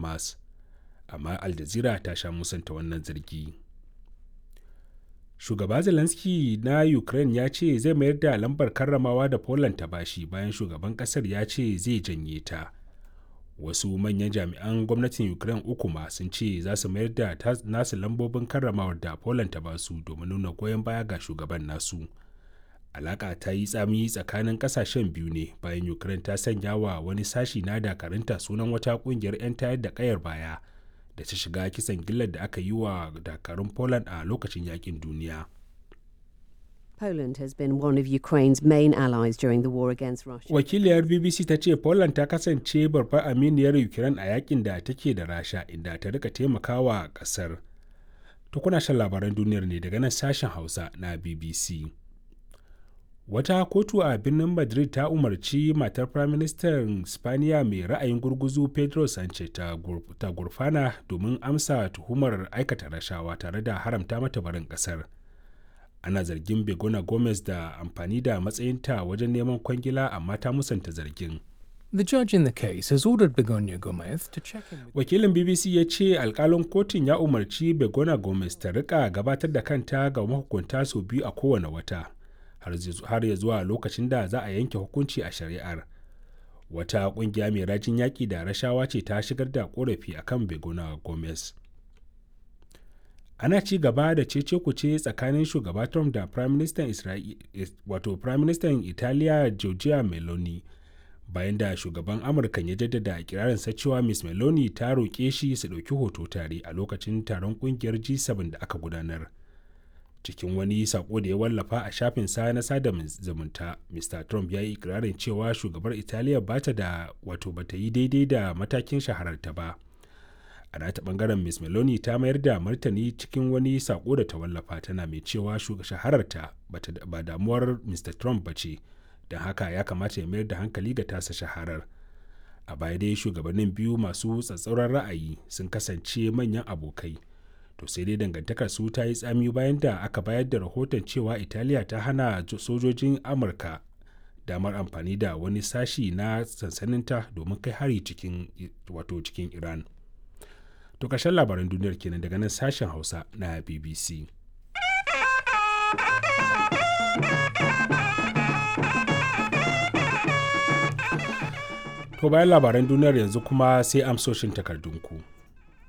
hamas amma al jazeera ta sha musanta wannan zargi shugaba zelensky na ukraine ya ce zai mayar da lambar karramawa da poland ta bashi bayan shugaban kasar ya ce zai janye ta wasu manyan jami'an gwamnatin ukraine uku ma sun ce za su mayar da nasu lambobin karramawar da poland ta basu domin nuna goyon baya ga shugaban nasu alaka ta yi tsami tsakanin kasashen biyu ne bayan ukraine ta sanya wa wani sashi na dakarunta sunan wata kungiyar 'yan tayar da kayar baya da ta shiga kisan gillar da aka yi wa dakarun poland a lokacin yakin duniya Poland has been one of Ukraine's main allies during the war against Russia. wakiliyar bbc ta ce poland ta kasance babbar aminiyar ukraine a yakin da take da rasha inda ta rika taimakawa kasar to kuna shan labaran duniyar ne daga nan sashen hausa na bbc wata kotu a birnin madrid ta umarci matar firaministan spaniya mai ra'ayin gurguzu pedro sanchez ta gurfana domin amsa tuhumar aikata rashawa tare da haramta mata barin kasar ana zargin begona gomez da amfani da matsayinta wajen neman kwangila amma ta musanta zargin The judge in the case has ordered Begonia Gomez to check in with wakilin bbc ya ce alkalin kotun ya umarci begona gomez ta rika gabatar da kanta ga mahukunta sau biyu a kowane wata har ya zuwa lokacin da za a yanke hukunci a shari'ar wata kungiya mai rajin yaƙi da rashawa ce ta shigar da korafi akan begona gomez ana ci gaba da cece kuce tsakanin shugaba trump da prime minister wato prime minister italiya giorgia meloni bayan da shugaban amurka ya jaddada ikirarinsa cewa miss meloni ta roƙe shi su ɗauki hoto tare a lokacin taron ƙungiyar g7 da aka gudanar cikin wani sako da ya wallafa a shafin sa na sada zumunta mr trump ya yi ikirarin cewa shugabar italiya bata da wato bata yi daidai da matakin shahararta ba a nata bangaren miss meloni ta mayar da martani cikin wani sako da ta wallafa tana mai cewa shahararta ba damuwar mr trump ba ce don haka ya kamata ya mayar da hankali ga tasa shaharar a baya dai shugabannin biyu masu tsatsauran ra'ayi sun kasance manyan abokai to sai dai dangantakar su ta yi tsami bayan da aka bayar da rahoton cewa italiya ta hana sojojin amurka damar amfani da wani sashi na sansaninta domin kai hari cikin wato cikin iran to ƙarshen labaran duniyar kenan daga nan sashen hausa na bbc to bayan labaran duniyar yanzu kuma sai amsoshin takardunku.